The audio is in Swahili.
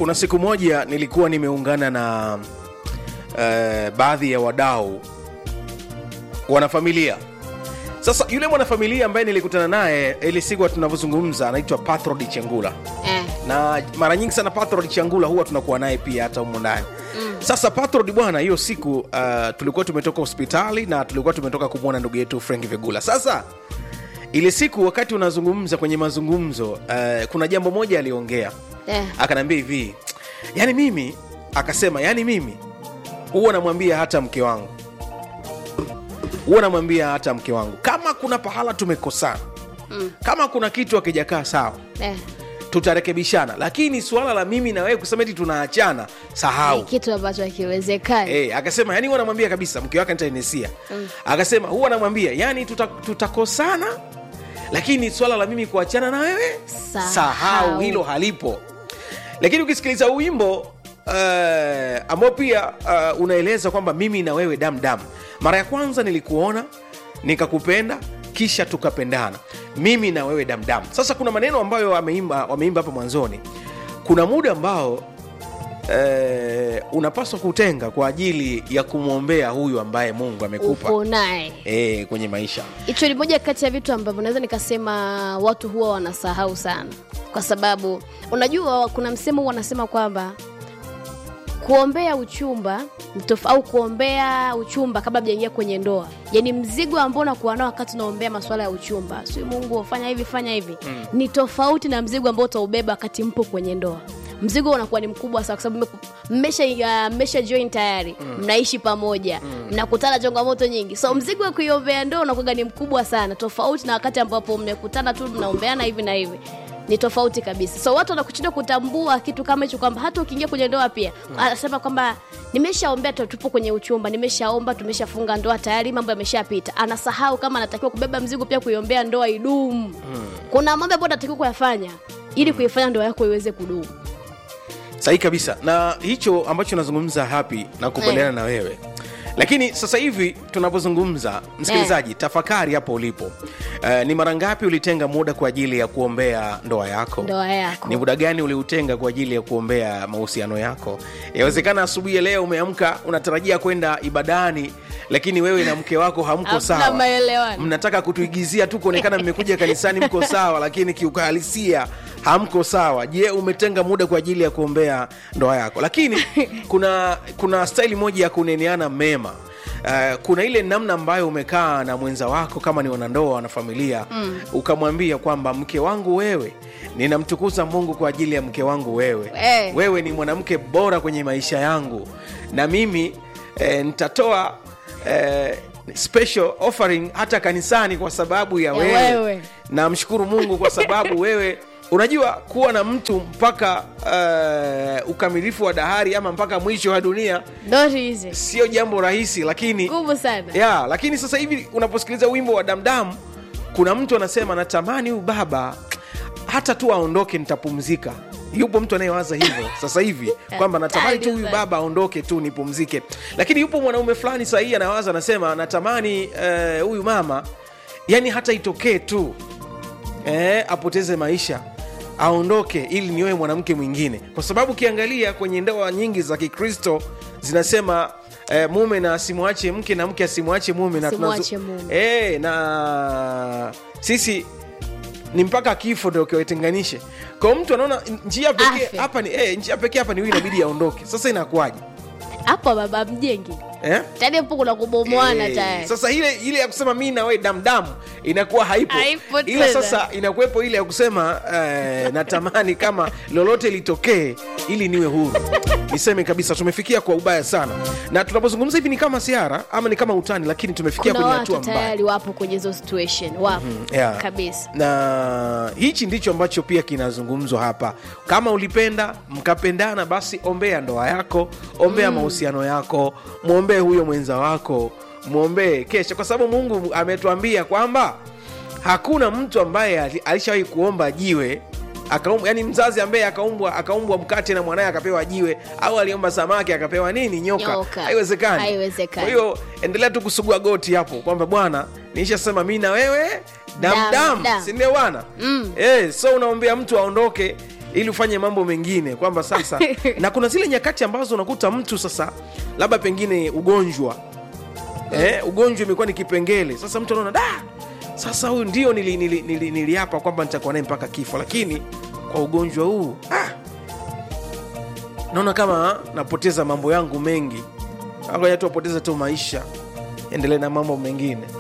kuna siku moja nilikuwa nimeungana na uh, baadhi ya wadau wanafamilia sasa yule mwanafamilia ambaye nilikutana naye ile siku tunavyozungumza anaitwa patrod chengula eh. na mara nyingi sana patrod changula huwa tunakuwa naye pia hata humo ndani mm. sasa patrod bwana hiyo siku uh, tulikuwa tumetoka hospitali na tulikuwa tumetoka kumwona ndugu yetu frank vigula sasa ile siku wakati unazungumza kwenye mazungumzo uh, kuna jambo moja aliongea Eh. akanaambia hivi yani mimi akasema yani mimi huwa namwambia hata mke wangu huwa namwambia hata mke wangu kama kuna pahala tumekosana mm. kama kuna kitu akijakaa sawa Eh. tutarekebishana lakini suala la mimi na wewe kusema eti tunaachana Ni sahau kitu ambacho hakiwezekani Eh, akasema yani huwa namwambia kabisa mke wake nitaenesia mm. akasema huwa namwambia yani tuta, tutakosana lakini swala la mimi kuachana na wewe Sahau. sahau hilo halipo lakini ukisikiliza huu wimbo uh, ambao pia uh, unaeleza kwamba mimi na wewe damdamu mara ya kwanza nilikuona nikakupenda kisha tukapendana mimi na wewe damdamu sasa kuna maneno ambayo wameimba wameimba hapa mwanzoni kuna muda ambao eh, unapaswa kutenga kwa ajili ya kumwombea huyu ambaye mungu amekupa upo naye eh, kwenye maisha hicho ni moja kati ya vitu ambavyo naweza nikasema watu huwa wanasahau sana kwa sababu unajua kuna msemo wanasema kwamba kuombea uchumba ni tof- au kuombea uchumba kabla mjaingia kwenye ndoa yani mzigo ambao unakuwa nao wakati unaombea masuala ya uchumba si mungu fanya hivi fanya hivi mm. ni tofauti na mzigo ambao utaubeba wakati mpo kwenye ndoa mzigo unakuwa ni mkubwa sana kwa sababu mmeku- mmesha uh, mmesha join tayari mm. mnaishi pamoja mnakutana changamoto nyingi so mzigo wa kuiombea ndoa unakuwa ni mkubwa sana tofauti na wakati ambapo mmekutana tu mnaombeana hivi na hivi ni tofauti kabisa so watu wanakuchinda kutambua kitu kama hicho kwamba hata ukiingia kwenye ndoa pia anasema kwamba nimeshaombea tu- tupo kwenye uchumba nimeshaomba tumeshafunga ndoa tayari mambo yameshapita anasahau kama anatakiwa kubeba mzigo pia kuiombea ndoa idumu kuna mambo ambayo anatakiwa kuyafanya ili kuifanya ndoa yako iweze kudumu sahihi kabisa na hicho ambacho nazungumza hapi na kubaliana Eh. na wewe lakini sasa hivi tunapozungumza msikilizaji tafakari hapo ulipo uh, ni mara ngapi ulitenga muda kwa ajili ya kuombea ndoa yako ndoa yako ni muda gani uliutenga kwa ajili ya kuombea mahusiano yako yawezekana asubuhi ya leo umeamka unatarajia kwenda ibadani lakini wewe na mke wako hamko Hamna sawa maelewano. mnataka kutuigizia tu kuonekana mmekuja kanisani mko sawa lakini kiuhalisia hamko sawa je umetenga muda kwa ajili ya kuombea ndoa yako lakini kuna kuna staili moja ya kuneneana mema Uh, kuna ile namna ambayo umekaa na mwenza wako kama ni wanandoa na familia mm. ukamwambia kwamba mke wangu wewe ninamtukuza mungu kwa ajili ya mke wangu wewe Eh. wewe ni mwanamke bora kwenye maisha yangu na mimi eh, nitatoa eh, special offering hata kanisani kwa sababu ya Ya wewe, wewe. namshukuru mungu kwa sababu wewe unajua kuwa na mtu mpaka uh, ukamilifu wa dahari ama mpaka mwisho wa dunia Not easy. sio jambo rahisi lakini nguvu sana ya lakini sasa hivi unaposikiliza wimbo wa damdam kuna mtu anasema natamani huyu baba hata tu aondoke nitapumzika yupo mtu anayewaza hivyo sasa hivi kwamba natamani tu huyu baba aondoke tu nipumzike lakini yupo mwanaume fulani sahii anawaza anasema natamani eh, huyu mama yani hata itokee tu eh, apoteze maisha aondoke ili niwewe mwanamke mwingine kwa sababu ukiangalia kwenye ndoa nyingi za kikristo zinasema eh, mume na asimwache mke na mke asimwache mume na Asimwache tunazo- mume. eh, na sisi ni mpaka kifo ndo kiwatenganishe kwa mtu anaona njia pekee Afe. hapa ni eh, njia pekee hapa ni huyu inabidi aondoke sasa inakuwaje hapo baba mjengi eh? tani hapo kuna kubomoana Eh, tayari sasa ile ile ya kusema mi nawe damdamu inakuwa haipo, Haipo ila tena. sasa inakuwepo ile ya kusema eh, natamani kama lolote litokee ili niwe huru niseme kabisa tumefikia kwa ubaya sana na tunapozungumza hivi ni kama siara ama ni kama utani lakini tumefikia kuna kwenye watu hatua mbaya tayari wapo kwenye hizo situation wapo yeah. kabisa na hichi ndicho ambacho pia kinazungumzwa hapa kama ulipenda mkapendana basi ombea ndoa yako ombea mahusiano yako mwombee huyo mwenza wako mwombee kesha kwa sababu mungu ametuambia kwamba hakuna mtu ambaye ali- alishawahi kuomba jiwe akaumbwa yani mzazi ambaye akaumbwa akaumbwa mkate na mwanaye akapewa jiwe au aliomba samaki akapewa nini nyoka, Nyoka. haiwezekani Haiwezekani. kwa hiyo endelea tu kusugua goti hapo kwamba bwana nishasema mi na wewe Dam, damdam dam. sindio bwana Mm. eh, so unaombea mtu aondoke ili ufanye mambo mengine kwamba sasa na kuna zile nyakati ambazo unakuta mtu sasa labda pengine ugonjwa eh, ugonjwa imekuwa ni kipengele sasa mtu anaona da sasa huyu ndio niliapa nili, nili, nili kwamba nitakuwa naye mpaka kifo lakini kwa ugonjwa huu ah, naona kama napoteza mambo yangu mengi ngoja tu apoteze tu maisha endelee na mambo mengine